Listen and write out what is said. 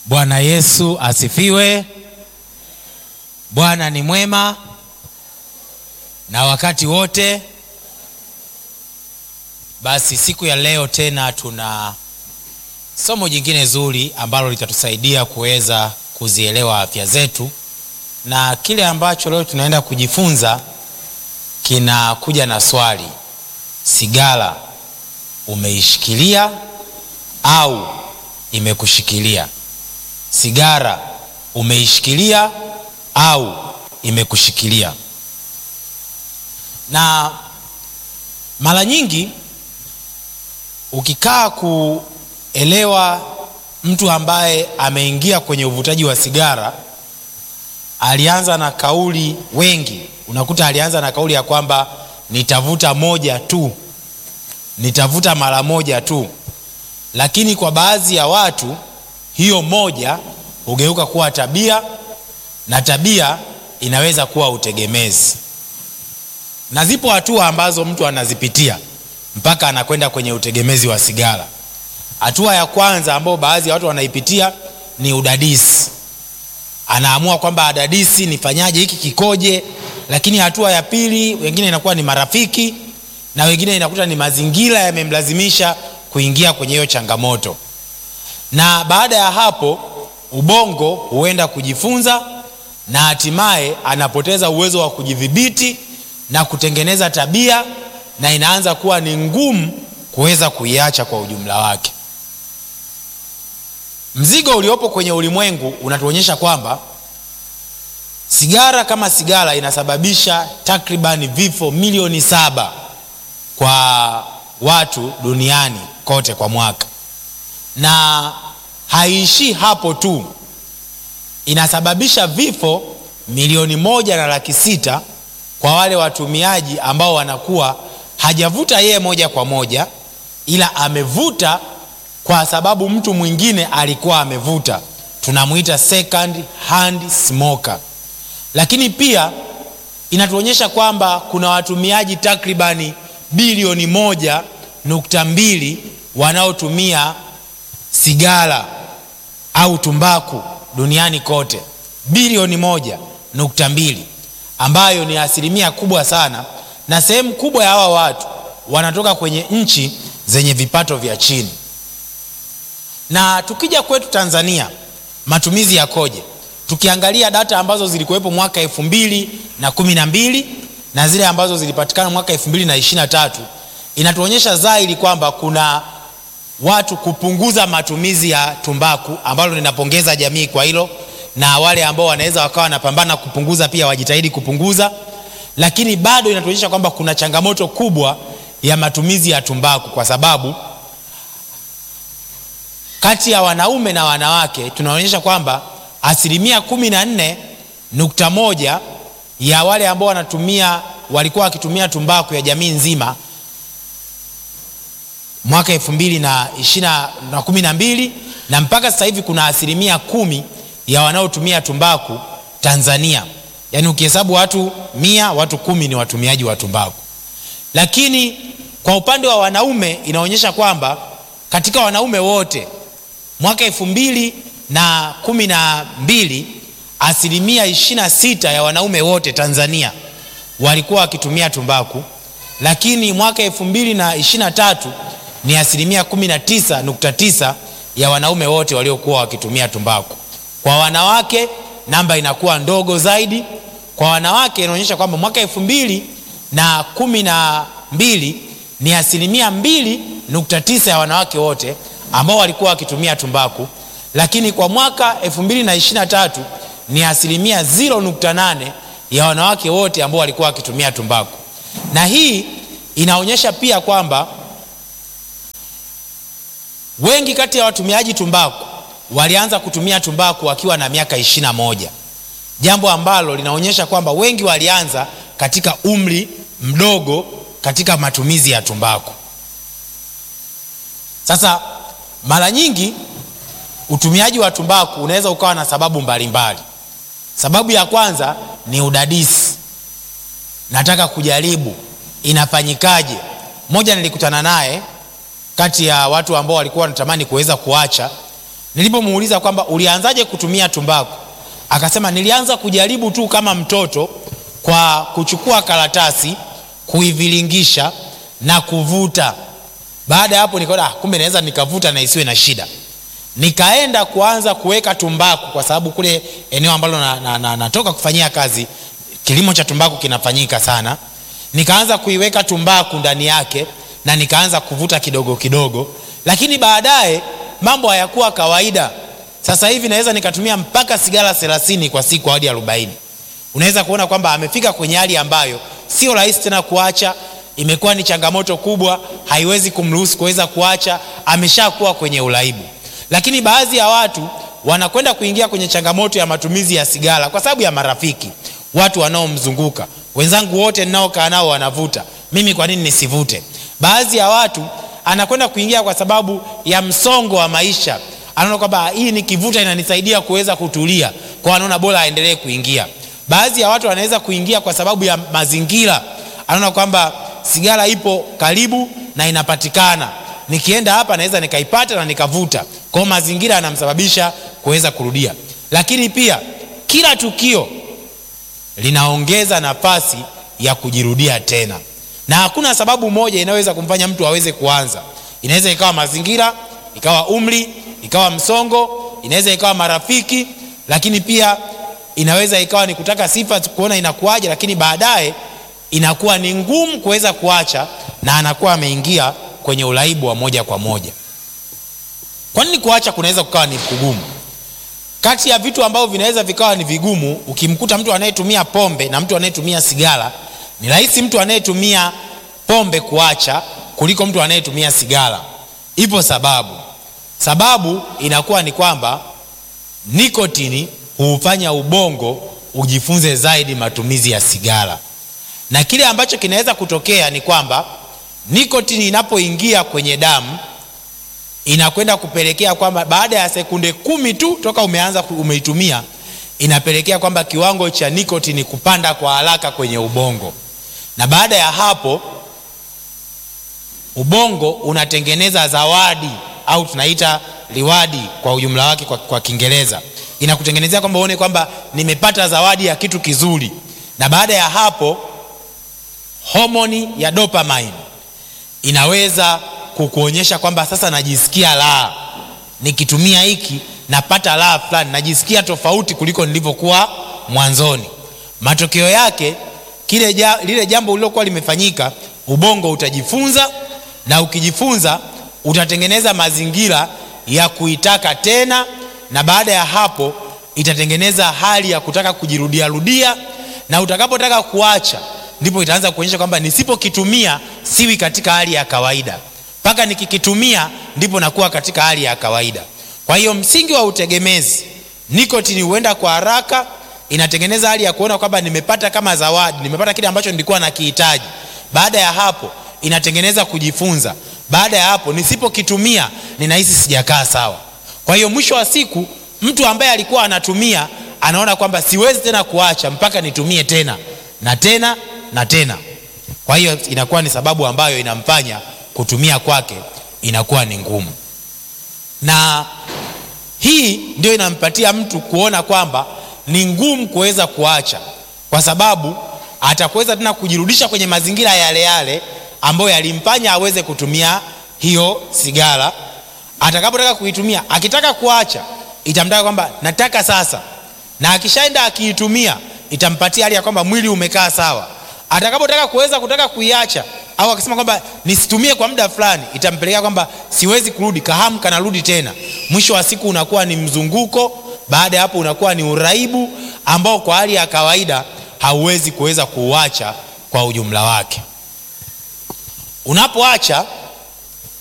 Bwana Yesu asifiwe. Bwana ni mwema na wakati wote. Basi siku ya leo tena tuna somo jingine zuri ambalo litatusaidia kuweza kuzielewa afya zetu, na kile ambacho leo tunaenda kujifunza kinakuja na swali: sigara umeishikilia au imekushikilia? Sigara umeishikilia au imekushikilia? Na mara nyingi ukikaa kuelewa mtu ambaye ameingia kwenye uvutaji wa sigara, alianza na kauli, wengi unakuta alianza na kauli ya kwamba nitavuta moja tu, nitavuta mara moja tu, lakini kwa baadhi ya watu hiyo moja hugeuka kuwa tabia na tabia inaweza kuwa utegemezi, na zipo hatua ambazo mtu anazipitia mpaka anakwenda kwenye utegemezi wa sigara. Hatua ya kwanza ambayo baadhi ya watu wanaipitia ni udadisi, anaamua kwamba adadisi, nifanyaje, hiki kikoje. Lakini hatua ya pili, wengine inakuwa ni marafiki na wengine inakuta ni mazingira yamemlazimisha kuingia kwenye hiyo changamoto, na baada ya hapo ubongo huenda kujifunza na hatimaye anapoteza uwezo wa kujidhibiti na kutengeneza tabia, na inaanza kuwa ni ngumu kuweza kuiacha kwa ujumla wake. Mzigo uliopo kwenye ulimwengu unatuonyesha kwamba sigara kama sigara inasababisha takribani vifo milioni saba kwa watu duniani kote kwa mwaka, na haiishii hapo tu, inasababisha vifo milioni moja na laki sita kwa wale watumiaji ambao wanakuwa hajavuta yeye moja kwa moja, ila amevuta kwa sababu mtu mwingine alikuwa amevuta, tunamwita second hand smoker. Lakini pia inatuonyesha kwamba kuna watumiaji takribani bilioni moja nukta mbili wanaotumia sigara au tumbaku duniani kote, bilioni moja nukta mbili ambayo ni asilimia kubwa sana, na sehemu kubwa ya hawa watu wanatoka kwenye nchi zenye vipato vya chini. Na tukija kwetu Tanzania, matumizi yakoje? Tukiangalia data ambazo zilikuwepo mwaka elfu mbili na kumi na mbili na zile ambazo zilipatikana mwaka elfu mbili na ishirini na tatu inatuonyesha dhahiri kwamba kuna watu kupunguza matumizi ya tumbaku, ambalo ninapongeza jamii kwa hilo, na wale ambao wanaweza wakawa wanapambana kupunguza pia wajitahidi kupunguza, lakini bado inatuonyesha kwamba kuna changamoto kubwa ya matumizi ya tumbaku, kwa sababu kati ya wanaume na wanawake tunaonyesha kwamba asilimia kumi na nne nukta moja ya wale ambao wanatumia walikuwa wakitumia tumbaku ya jamii nzima mwaka elfu mbili na ishirini na kumi na mbili na mpaka sasa hivi kuna asilimia kumi ya wanaotumia tumbaku Tanzania. Yaani ukihesabu watu mia, watu kumi ni watumiaji wa tumbaku. Lakini kwa upande wa wanaume inaonyesha kwamba katika wanaume wote mwaka elfu mbili na kumi na mbili asilimia ishirini na sita ya wanaume wote Tanzania walikuwa wakitumia tumbaku, lakini mwaka elfu mbili na ishirini na tatu ni asilimia kumi na tisa nukta tisa ya wanaume wote waliokuwa wakitumia tumbaku. Kwa wanawake namba inakuwa ndogo zaidi. Kwa wanawake inaonyesha kwamba mwaka elfu mbili na kumi na mbili ni asilimia mbili nukta tisa ya wanawake wote ambao walikuwa wakitumia tumbaku, lakini kwa mwaka elfu mbili na ishirini na tatu ni asilimia 0.8 ya wanawake wote ambao walikuwa wakitumia tumbaku, na hii inaonyesha pia kwamba wengi kati ya watumiaji tumbaku walianza kutumia tumbaku wakiwa na miaka ishirini na moja, jambo ambalo linaonyesha kwamba wengi walianza katika umri mdogo katika matumizi ya tumbaku. Sasa mara nyingi utumiaji wa tumbaku unaweza ukawa na sababu mbalimbali. Sababu ya kwanza ni udadisi, nataka kujaribu inafanyikaje. Mmoja nilikutana naye kati ya watu ambao walikuwa wanatamani kuweza kuacha, nilipomuuliza kwamba ulianzaje kutumia tumbaku akasema nilianza kujaribu tu kama mtoto kwa kuchukua karatasi kuivilingisha na kuvuta baada ya hapo nikaona ah, kumbe naweza nikavuta na isiwe na shida nikaenda kuanza kuweka tumbaku kwa sababu kule eneo ambalo natoka na, na, na, na kufanyia kazi kilimo cha tumbaku kinafanyika sana nikaanza kuiweka tumbaku ndani yake na nikaanza kuvuta kidogo kidogo lakini baadaye mambo hayakuwa kawaida sasa hivi naweza nikatumia mpaka sigara thelathini kwa siku hadi arobaini unaweza kuona kwamba amefika kwenye hali ambayo sio rahisi tena kuacha imekuwa ni changamoto kubwa haiwezi kumruhusu kuweza kuacha ameshakuwa kwenye uraibu lakini baadhi ya watu wanakwenda kuingia kwenye changamoto ya matumizi ya sigara kwa sababu ya marafiki watu wanaomzunguka wenzangu wote ninaokaa nao wanavuta mimi kwa nini nisivute baadhi ya watu anakwenda kuingia kwa sababu ya msongo wa maisha anaona kwamba hii nikivuta inanisaidia kuweza kutulia kwa anaona bora aendelee kuingia baadhi ya watu wanaweza kuingia kwa sababu ya mazingira anaona kwamba sigara ipo karibu na inapatikana nikienda hapa naweza nikaipata na nikavuta kwao mazingira yanamsababisha kuweza kurudia lakini pia kila tukio linaongeza nafasi ya kujirudia tena na hakuna sababu moja inayoweza kumfanya mtu aweze kuanza inaweza ikawa mazingira ikawa umri ikawa msongo inaweza ikawa marafiki lakini pia inaweza ikawa ni kutaka sifa kuona inakuaja lakini baadaye inakuwa ni ngumu kuweza kuacha na anakuwa ameingia kwenye uraibu wa moja kwa moja kwa nini kuacha kunaweza kukawa ni kugumu kati ya vitu ambavyo vinaweza vikawa ni vigumu ukimkuta mtu anayetumia pombe na mtu anayetumia sigara ni rahisi mtu anayetumia pombe kuacha kuliko mtu anayetumia sigara ipo sababu sababu inakuwa ni kwamba nikotini huufanya ubongo ujifunze zaidi matumizi ya sigara na kile ambacho kinaweza kutokea ni kwamba nikotini inapoingia kwenye damu inakwenda kupelekea kwamba baada ya sekunde kumi tu toka umeanza umeitumia inapelekea kwamba kiwango cha nikotini kupanda kwa haraka kwenye ubongo na baada ya hapo ubongo unatengeneza zawadi au tunaita liwadi kwa ujumla wake kwa, kwa kiingereza inakutengenezea kwamba uone kwamba nimepata zawadi ya kitu kizuri na baada ya hapo homoni ya dopamine inaweza kukuonyesha kwamba sasa najisikia raha nikitumia hiki napata raha fulani najisikia tofauti kuliko nilivyokuwa mwanzoni matokeo yake kile ja, lile jambo lililokuwa limefanyika ubongo utajifunza na ukijifunza utatengeneza mazingira ya kuitaka tena na baada ya hapo itatengeneza hali ya kutaka kujirudiarudia na utakapotaka kuacha ndipo itaanza kuonyesha kwamba nisipokitumia siwi katika hali ya kawaida mpaka nikikitumia ndipo nakuwa katika hali ya kawaida kwa hiyo msingi wa utegemezi nikotini huenda kwa haraka inatengeneza hali ya kuona kwamba nimepata kama zawadi nimepata kile ambacho nilikuwa nakihitaji baada ya hapo inatengeneza kujifunza baada ya hapo nisipokitumia ninahisi sijakaa sawa kwa hiyo mwisho wa siku mtu ambaye alikuwa anatumia anaona kwamba siwezi tena kuacha mpaka nitumie tena na tena na tena kwa hiyo inakuwa ni sababu ambayo inamfanya kutumia kwake inakuwa ni ngumu na hii ndio inampatia mtu kuona kwamba ni ngumu kuweza kuacha kwa sababu atakuweza tena kujirudisha kwenye mazingira yale yale ambayo yalimfanya aweze kutumia hiyo sigara atakapotaka kuitumia akitaka kuacha itamtaka kwamba nataka sasa na akishaenda akiitumia itampatia hali ya kwamba mwili umekaa sawa atakapotaka kuweza kutaka kuiacha au akisema kwamba nisitumie kwa muda fulani itampelekea kwamba siwezi kurudi kahamu kanarudi tena mwisho wa siku unakuwa ni mzunguko baada ya hapo unakuwa ni uraibu ambao kwa hali ya kawaida hauwezi kuweza kuuacha kwa ujumla wake unapoacha